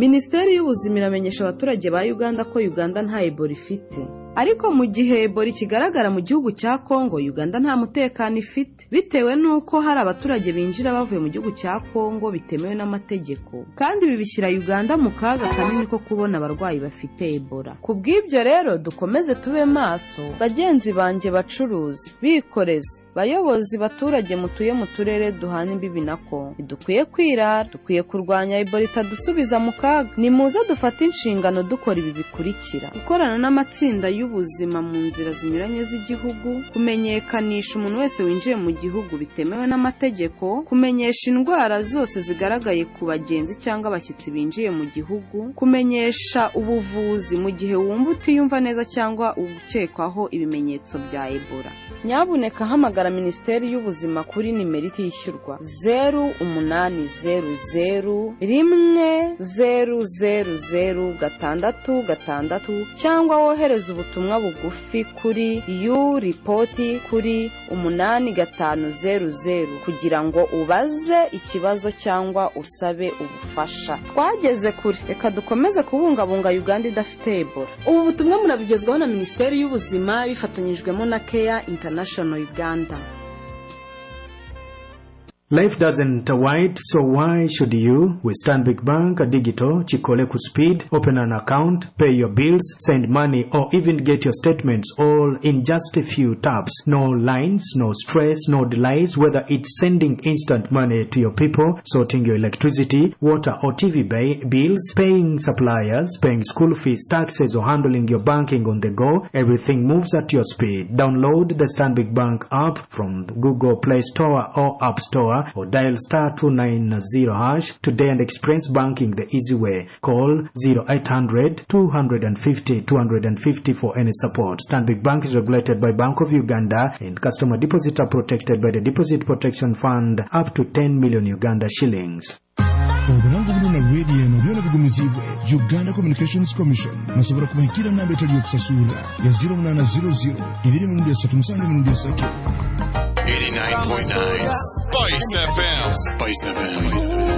minisiteri y'ubuzima iramenyesha abaturage ba uganda ko uganda nta ebola ifite ariko mu gihe ebola ikigaragara mu gihugu cya kongo uganda nta mutekano ifite bitewe n'uko hari abaturage binjira bavuye mu gihugu cya kongo bitemewe n'amategeko kandi ibi bishyira uganda mu kaga kanini ko kubona abarwayi bafite ebola ku bw'ibyo rero dukomeze tube maso bagenzi banjye bacuruzi bikoreze bayobozi baturage mutuye mu turere duhana imbibi na kongo ntidukwiye kwirara dukwiye kurwanya ebola itadusubiza mu kaga nimuze dufate inshingano dukora ibi bikurikira gukorana n'amatsinda y'ubuzima mu nzira zinyuranye z'igihugu kumenyekanisha umuntu wese winjiye mu gihugu bitemewe n'amategeko kumenyesha indwara zose zigaragaye ku bagenzi cyangwa abashyitsi binjiye mu gihugu kumenyesha ubuvuzi mu gihe wumva utiyumva neza cyangwa ukekwaho ibimenyetso bya ebola nyabuneka hamagara minisiteri y'ubuzima kuri nimero itishyurwa zeru umunani zeru zeru rimwe zeru zeru zeru gatandatu gatandatu cyangwa wohereze ubutumwa bugufi kuri yu ripoti kuri umunani gatanu zeru zeru kugira ngo ubaze ikibazo cyangwa usabe ubufasha twageze kure reka dukomeze kubungabunga uganda idafite ebola ubu butumwa murabugezwaho na minisiteri y'ubuzima bifatanyijwemo na keya international uganda Life doesn't wait, so why should you? With Stanbic Bank, Digital, Chikoleku Speed, open an account, pay your bills, send money, or even get your statements all in just a few taps. No lines, no stress, no delays, whether it's sending instant money to your people, sorting your electricity, water, or TV ba- bills, paying suppliers, paying school fees, taxes, or handling your banking on the go. Everything moves at your speed. Download the Stanbic Bank app from Google Play Store or App Store or dial star 290 hash today and experience banking the easy way. Call 0800 250 250 for any support. Stanbic Bank is regulated by Bank of Uganda and customer deposits are protected by the Deposit Protection Fund up to 10 million Uganda shillings. obulango buno nalweriye nolyona bugumizibwe uganda communications commission musobola kubahikira namba etali yokusasula ya 0800 237 89.9 Spice FM. Spice FM.